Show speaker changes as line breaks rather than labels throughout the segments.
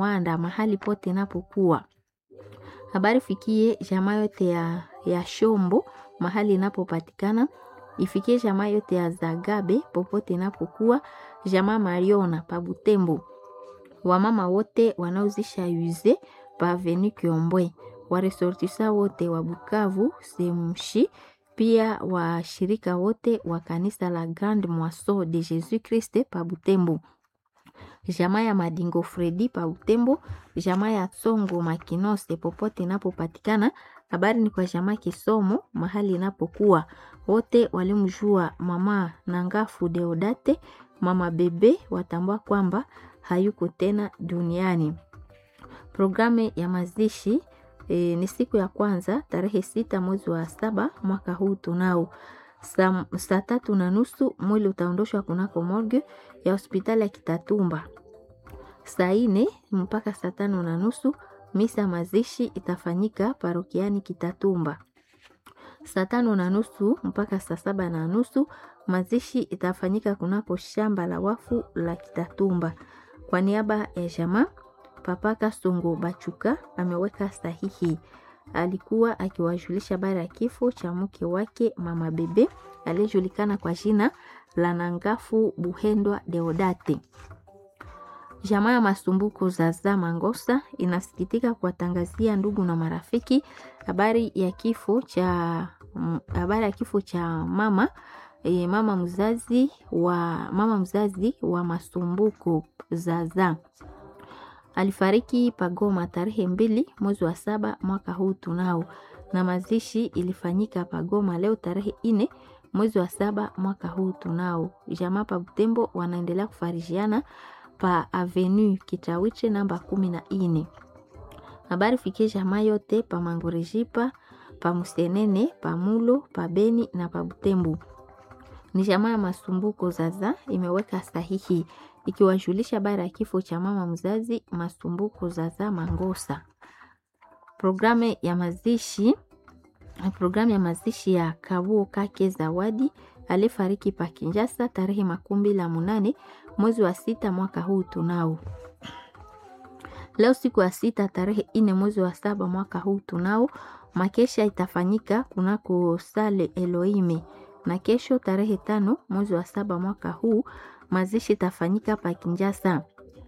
Muanda mahali pote inapokuwa. Habari fikie jamaa yote ya, ya Shombo mahali inapopatikana. Ifikie jamaa yote ya Zagabe popote inapokuwa. Jamaa Mariona pa Butembo. Wamama wote wanaozisha yuze pa Avenue Kiombwe. Waresortisa wote wa Bukavu Semshi pia washirika wote wa kanisa la Grande Moisson de Jesus Christ pa Butembo jamaa ya Madingo Fredi pa Butembo, jamaa ya Tsongo Makinose popote inapopatikana. Habari ni kwa jamaa Kisomo mahali inapokuwa. Wote walimjua mama Nangafu Deodate, mama Bebe, watambua kwamba hayuko tena duniani. Programu ya mazishi e, ni siku ya kwanza tarehe sita mwezi wa saba mwaka huu tunao saa sa tatu na nusu mwili utaondoshwa kunako morgue ya hospitali ya Kitatumba. Saa ine mpaka saa tano na nusu misa mazishi itafanyika parokiani Kitatumba. Saa tano na nusu mpaka saa saba na nusu mazishi itafanyika kunako shamba la wafu la Kitatumba. Kwa niaba ya jamaa Papa Kasongo Bachuka ameweka sahihi alikuwa akiwajulisha habari ya kifo cha mke wake mama Bebe aliyejulikana kwa jina la Nangafu Buhendwa Deodate. Jamaa ya Masumbuko Zaza Mangosa inasikitika kuwatangazia ndugu na marafiki habari ya kifo cha habari ya kifo cha mama e, mama mzazi wa mama mzazi wa Masumbuko Zaza alifariki Pagoma tarehe mbili mwezi wa saba mwaka huu tunao, na mazishi ilifanyika Pagoma leo tarehe ine mwezi wa saba mwaka huu tunao. Jamaa pa Butembo wanaendelea kufarijiana pa Avenue Kitawiche namba kumi na ine. Habari fikie jamaa yote pa Mangorejipa pa Musenene pa Mulo pa Beni na pa Butembo. Ni jamaa ya Masumbuko Zaza imeweka sahihi ikiwajulisha habari ya kifo cha mama mzazi Masumbuko Zaza Mangosa. Programu ya mazishi programu ya mazishi ya Kabuo Kake Zawadi aliyefariki pa Kinjasa tarehe makumi la munane mwezi wa sita mwaka huu tunao. Leo siku ya sita tarehe ine mwezi wa saba mwaka huu tunao, makesha itafanyika kunako sale Elohime, na kesho tarehe tano mwezi wa saba mwaka huu mazishi itafanyika pa Kinjasa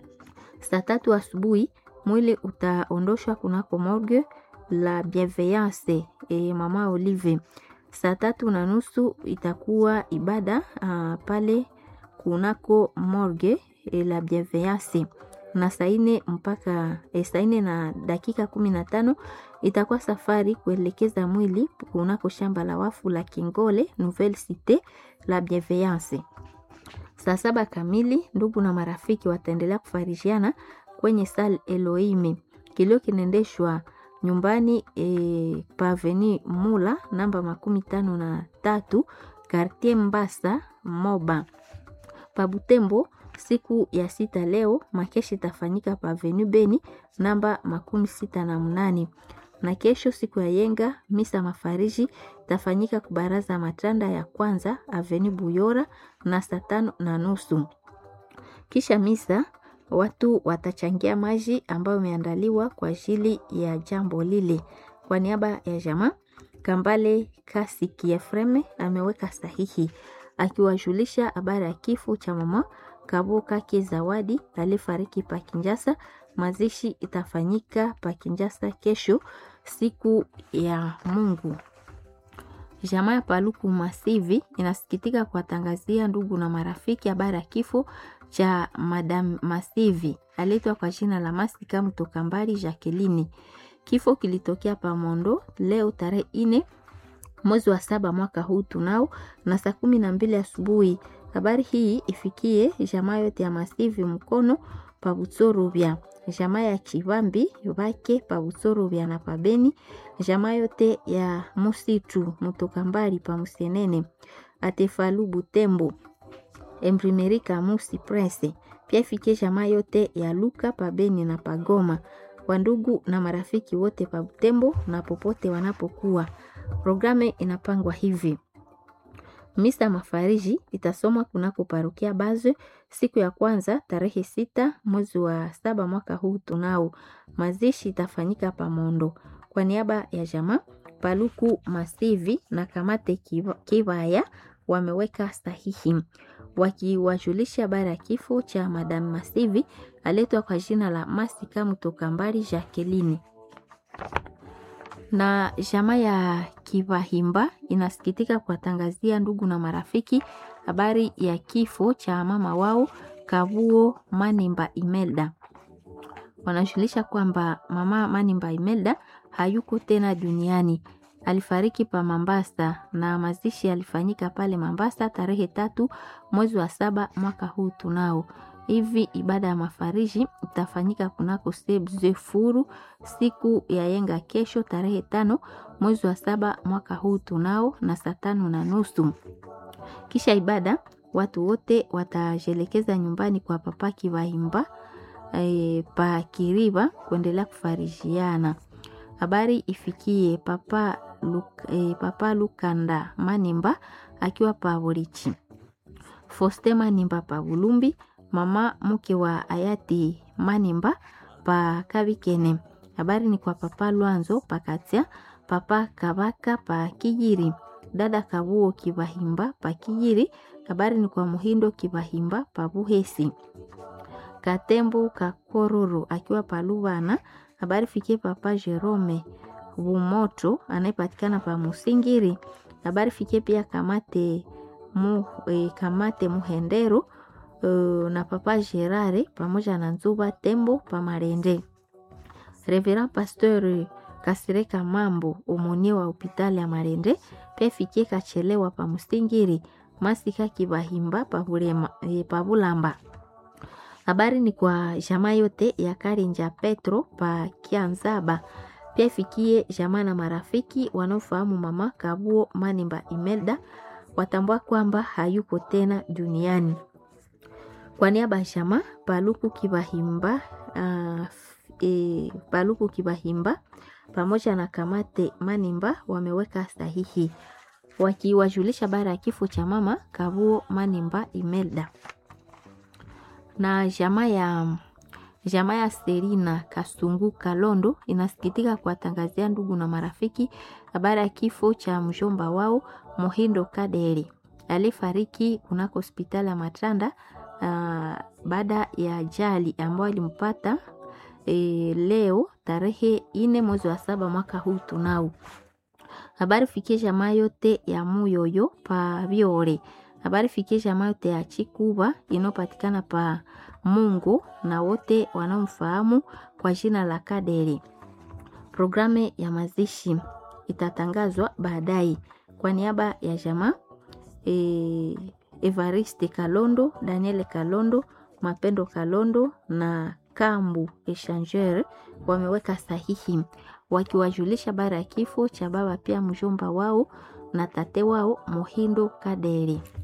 saa tatu asubuhi. Mwili utaondoshwa kunako morgue la Bienveillance e mama Olive. Saa tatu na nusu itakuwa ibada uh, pale kunako morgue e la Bienveillance na saa ine mpaka e, saa ine na dakika kumi na tano itakuwa safari kuelekeza mwili kunako shamba la wafu la Kingole Nouvelle Cite la Bienveillance. Saa saba kamili ndugu na marafiki wataendelea kufarijiana kwenye sal Elohime. Kilio kinaendeshwa nyumbani e, paveni Mula namba makumi tano na tatu Kartier Mbasa Moba Pabutembo. Siku ya sita leo makeshi itafanyika paveni Beni namba makumi sita na mnane na kesho siku ya yenga misa mafariji tafanyika kubaraza matanda ya kwanza aveni Buyora na saa tano na nusu. Kisha misa watu watachangia maji ambayo imeandaliwa kwa ajili ya jambo lile. Kwa niaba ya jamaa Kambale Kasi Kiefreme ameweka sahihi akiwajulisha habari ya kifo cha mama Kabo Kake Zawadi aliyefariki pa Kinjasa. Mazishi itafanyika pa Kinjasa kesho siku ya Mungu. Jamaa ya Paluku Masivi inasikitika kuwatangazia ndugu na marafiki habari ya kifo cha Madam Masivi aliitwa kwa jina la Masika Mtokambari Jacqueline. Kifo kilitokea Pamondo leo tarehe ine mwezi wa saba mwaka huu tunao na saa kumi na mbili asubuhi. Habari hii ifikie jamaa yote ya Masivi mkono pa Butsorubya, jamaa ya Chivambi bake pa Butsorubya na pabeni, jamaa yote ya Musitu Mutokambari pa Musenene, Atefalu Butembo, Emprimeri Kamusi Presse. Pia ifikie jamaa yote ya Luka pabeni na pagoma, wandugu na marafiki wote pa Butembo na popote wanapokuwa. Programu inapangwa hivi Misa mafariji itasomwa kunako parokia Bazwe siku ya kwanza tarehe sita mwezi wa saba mwaka huu tunao. Mazishi itafanyika Pamondo. Kwa niaba ya jamaa Paluku Masivi na Kamate Kivaya wameweka sahihi wakiwajulisha habari ya kifo cha Madam Masivi aletwa kwa jina la Masika Mutokambari Jacqueline. Na jamaa ya Kivahimba inasikitika kuwatangazia ndugu na marafiki habari ya kifo cha mama wao Kavuo Manimba Imelda. Wanajulisha kwamba mama Manimba Imelda hayuko tena duniani. Alifariki pa Mambasa na mazishi yalifanyika pale Mambasa tarehe tatu mwezi wa saba mwaka huu tunao. Hivi ibada ya mafariji itafanyika kunako Sebzefuru siku ya yenga kesho tarehe tano mwezi wa saba mwaka huu tunao na saa tano na nusu. Kisha ibada watu wote watajelekeza nyumbani kwa papa Kivahimba e, pa Kiriba kuendelea kufarijiana. Habari ifikie papa, Luk, e, papa Lukanda Manimba akiwa pa Borichi, Foste Manimba pa Bulumbi, mama mke wa hayati Manimba pa Kabikene. Habari ni kwa papa Lwanzo pa Katia, papa Kabaka pa Kijiri, dada Kabuo Kivahimba pa Kijiri. Habari ni kwa Muhindo Kivahimba pa Buhesi, Katembo Kakororo akiwa pa Lubana. Habari fikie papa Jerome Bumoto anayepatikana pa Musingiri. Habari fikie pia kamate mu, e, kamate Muhendero e, na papa Gerare pamoja na Nzuba Tembo pa Marende. Reverend Pasteur Kasireka Mambo umonie wa hospitali ya Marende pia fikie kachelewa pa Musingiri. Masika Kibahimba pa Bulema, e, pa Bulamba. Habari ni kwa jamaa yote ya Karinja Petro pa Kianzaba. Pia ifikie jamaa na marafiki wanaofahamu mama Kabuo Manimba Imelda watambua kwamba hayuko tena duniani. Kwa niaba ya jamaa Paluku Kibahimba, uh, e, Paluku Kibahimba pamoja na Kamate Manimba wameweka sahihi wakiwajulisha bara ya kifo cha mama Kabuo Manimba Imelda na jamaa ya jamaa ya Serina Kasungu Kalondo inasikitika kuwatangazia ndugu na marafiki habari ya kifo cha mjomba wao Muhindo Kaderi aliyefariki kunako hospitali ya Matanda uh, baada ya ajali ambayo alimpata e, leo tarehe ine mwezi wa saba mwaka huu tunao. Habari fikie jamaa yote ya Muyoyo pa Biore habari fikie jamaa yote ya Chikuba inayopatikana pa Mungu na wote wanaomfahamu kwa jina la Kaderi. Programu ya mazishi itatangazwa baadaye. Kwa niaba ya jamaa e, Evariste Kalondo, Daniel Kalondo, Mapendo Kalondo na Kambu Echangeur wameweka sahihi wakiwajulisha bara ya kifo cha baba pia mjomba wao na tate wao Muhindo Kaderi.